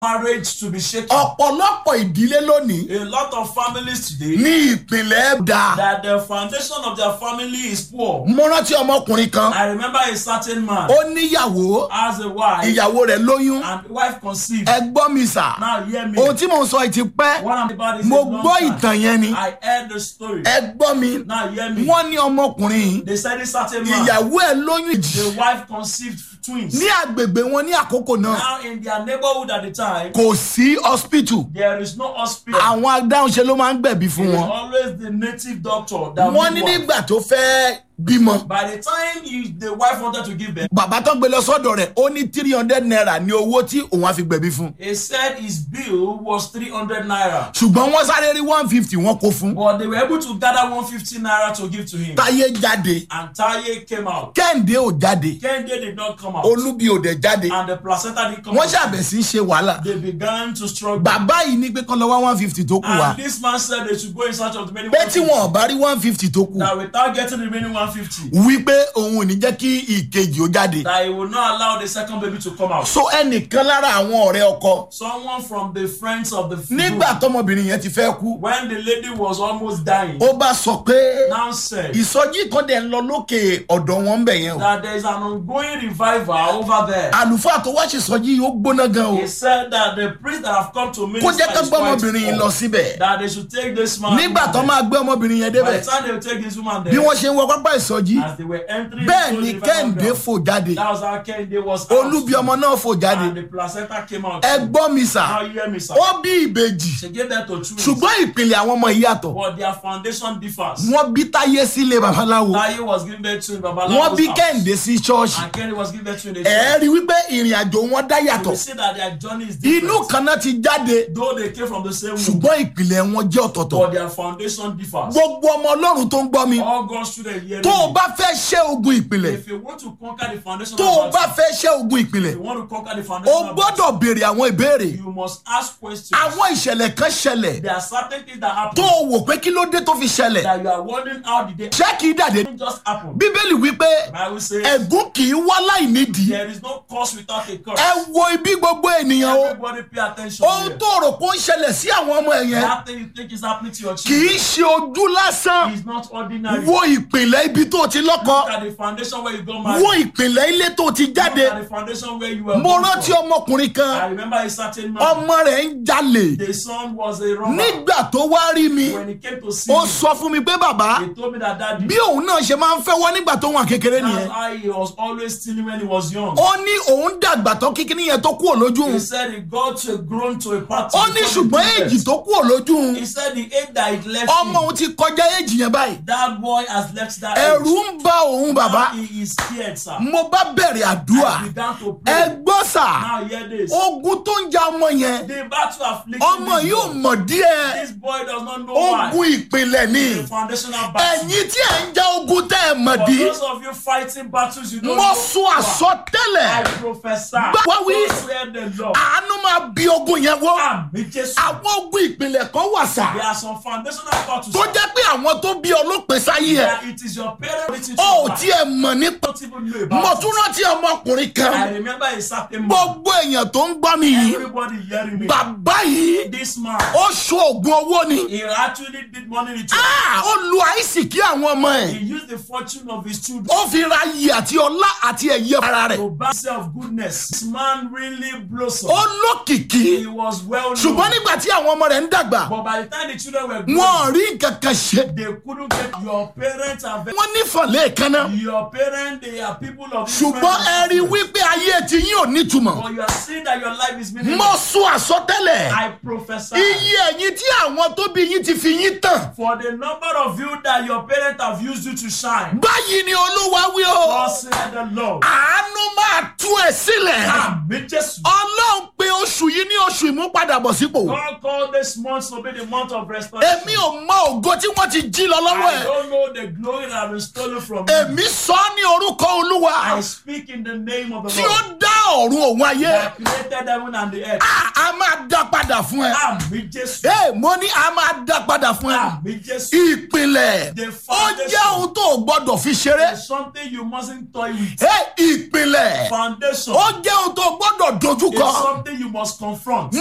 marriage to be shaken. ọ̀pọ̀lọpọ̀ ìdílé lónìí A lot of families today, ní ìpìlẹ̀ dà that the foundation of their family is poor. mo rántí ọmọkùnrin kan I remember a certain man ó níyàwó has a wife ìyàwó rẹ̀ lóyún and the wife conceived. ẹ gbọ́ mi sà Now hear me. ohun tí mò ń sọ yìí ti pẹ́ What I'm about is mo a long gbọ́ time. ìtàn yẹn ni I heard the story. ẹ gbọ́ mi Now hear me. wọ́n ní ọmọkùnrin yìí They said this certain man, ìyàwó ẹ̀ lóyún the ìjì wife conceived twins. ní agbègbè wọn ní àkókò náà Now in their neighborhood at the time, kò sí hospital there is no hospital. àwọn adáhunṣe ló máa ń gbẹ̀bí It fún is wọn always the native doctor that wọ́n ní midwife. nígbà tó fẹ́ bímọ By the time he, the wife wanted to give birth, bàbá tó gbé lọ sọ́dọ̀ rẹ̀ ó ní three hundred naira ní owó tí òun á fi gbẹ̀bí fún he said his bill was 300 naira. ṣùgbọ́n wọ́n sáré rí one fifty wọ́n kó fún But they were able to gather 150 naira to give to him. táyé jáde And Taye came out. kẹ́hìndé ò jáde Kende did not come out. olúbi ò dẹ̀ jáde And the placenta didn't come wọ́n out. ṣàbẹ̀ sí í ṣe wàhálà They began to struggle. bàbá yìí ní pé kán lọ wá one fifty tó kù wá And this man said they should go in search of the remaining pé tí 150. wọn ò bá rí one fifty tó kù That without getting the remaining 150, wípé òun ò ní jẹ́ kí ìkejì ó jáde that he will not allow the second baby to come out. so ẹnìkan lára àwọn ọ̀rẹ́ ọkọ Someone from the friends of the nígbà tọmọbìnrin yẹn ti fẹ́ kú when the lady was almost dying, ó bá sọ pé now said ìsọjí kan dẹ̀ ń lọ lókè ọ̀dọ̀ wọn ń bẹ̀ yẹn o that there is an ongoing revival over there. àlùfáà tó wá ṣèsọjí yìí ó gbóná gan o He said that the priest that have come to kó minister jẹ́ ká is gbé quite ọmọbìnrin yìí lọ poor. síbẹ̀ that they should take this man. nígbà tó máa gbé ọmọbìnrin yẹn By débẹ̀ the time they will take this woman bí there, wọ́n ṣe ń wọ pápá ìsọjí as they were entering bẹ́ẹ̀ into ni the revival kẹ́hìndé ground, fò jáde that was how Kende was out. olúbi ọmọ náà fò jáde and the placenta came out. ẹ gbọ́ mi sà Now you hear me, sir. ó bí ìbejì She gave birth to twins. ṣùgbọ́n ìpìlẹ̀ àwọn ọmọ yìí yàtọ̀ But their foundation differs. wọ́n bí táyé sílé babaláwo Taye was given birth to in Babalawo's wọ́n bí house. kẹ́hìndé sí ṣọ́ọ̀ṣì And Kende was given birth to in a ẹ church. rí wípé ìrìn àjò wọn dá You yàtọ̀ will see that their journey is inú different. kan náà ti jáde Though they came from the same womb, ṣùgbọ́n ìpìlẹ̀ wọn jẹ́ ọ̀tọ̀ọ̀tọ̀ but their foundation differs. gbogbo ọmọ ọlọ́run tó ń gbọ́ mi All God's children hear tó o me. bá fẹ́ ṣẹ́ ogun ìpìlẹ̀ If you want to conquer the foundation tó o of bá battle, fẹ́ ṣẹ́ ogun ìpìlẹ̀ if you want to conquer the o foundation of battle, gbọ́dọ̀ béèrè àwọn ìbéèrè you must ask questions. àwọn ìṣẹ̀lẹ̀ kan ṣẹlẹ̀ There are certain things that happen tó o wò pé kí ló dé tó fi ṣẹlẹ̀ that you are wondering how did they ṣé kì í dàdé It just happen. bíbélì wípé Bible says ẹ̀gún kì í wá láì nídìí there is no cause without a cause. ẹ wo ibi gbogbo ènìyàn o Everybody pay attention ohun here. tó rò pé ó ń ṣẹlẹ̀ sí àwọn ọmọ ẹ̀ yẹn That thing you think is happening to your kì children í ṣe ojú lásán is not ordinary. wo ìpìlẹ̀ ibi tó ti lọ́kọ Look at the foundation where you got married. wo ìpìlẹ̀ ilé tó ti Look jáde at the foundation where you were mo born rántí from. ọmọkùnrin I kan remember a certain man. ọmọ rẹ̀ ń jalè The son was a robber. nígbà tó wá rí mi When he came to see ó me, sọ fún mi pé bàbá he told me that daddy. bí òun náà ṣe máa ń fẹ́ wọ́n nígbà tó wà kékeré That's nìyẹn how he was always stealing when he was young. ó ní òun dàgbà tó kíkíní yẹn tó kúrò lójú He òun said he got to grown to a party. ó ní ṣùgbọ́n èjì tó kúrò lójú òun He said the age that it left ọmọ him, òun ti kọjá èjì yẹn báyìí that boy has left that ẹ̀rù age. ń ba òun bàbá Now he is scared, sir. mo bá bẹ̀rẹ̀ àdúrà I began to ẹ pray. gbọ́ sà Now hear this. ogun tó ń ja ọmọ yẹn The battle afflicting ọmọ this yóò boy. mọ̀ díẹ̀ This boy does not know why. ogun ìpìlẹ̀ ni The foundational battle. ẹ̀yin tí ẹ̀ ń já ogun tẹ́ ẹ̀ mọ̀ For dí those of you fighting battles you don't mo know. sún why. àsọtẹ́lẹ̀ I prophesy. Gbọ́- wá wí. Those who hear the Lord. àánú máa bí ogun yẹn wọ́ Àmì Jésù. àwọn ogun ìpìlẹ̀ kan wà sà There are some foundational battles. tó jẹ́ pé àwọn tó bí ọlọ́pẹ sáyé ẹ̀ that it is your parents written to ó ò you. tiẹ̀ mọ̀ nípa don't even know mo about tún it. rántí ọmọkùnrin kan I remember a certain man. gbogbo èèyàn tó ń gbọ́ mi yìí Everybody hearing me. bàbá yìí This man, ó so oògùn owó ni he actually did money ritual. Ah, ó lu àìsìkí àwọn ọmọ ẹ̀ He used the fortune of his children ó fi ra iyì àti ọlá àti ẹ̀yẹ ara rẹ̀ to buy self goodness. This man really blossomed. ó lókìkí He was well ṣùgbọ́n known. nígbà tí àwọn ọmọ rẹ̀ ń dàgbà But by the time the children were wọn ò grown, rí nǹkan kan ṣe they couldn't get your parents are very wọ́n nífọ̀lẹ́ kaná your parents they are people of ṣùgbọ́n ẹ rí influence. wípé ayé ti yín ò nítumọ̀ But you are seeing that your life is mo meaningless. sún àsọtẹ́lẹ̀ I prophesy. iye ẹ̀yin tí àwọn tó bí yín ti fi yín tàn For the number of you that your parents have used you to shine. báyìí ni olúwa wí o God said the Lord. àánú máa tú ẹ sílẹ̀ Àmì Jésù. ọlọ́run pé oṣù yìí ní oṣù ìmúpadàbọ̀sípò God called this month to be the month of restoration. èmi ò mọ ògo tí wọ́n ti jí lọ lọ́wọ́ I ẹ̀ don't know the glory that has been stolen from you. èmi sọ ọ́ ní orúkọ olúwa I speak in the name of the tí ó Lord dá ọ̀run òun ayé that created heaven and the earth. À- a máa dá padà fún ẹ. Àmì Jésù. Ee, mo ní a máa dá padà fún ẹ. Àmì Jésù. ìpìlẹ̀ The ó foundation. jẹ́ ohun tó o gbọ́dọ̀ fi ṣeré. There's something you mustn't toy with. Ee, ìpìlẹ̀ Foundation ó jẹ́ ohun tó o gbọ́dọ̀ is dojúkọ. something you must confront.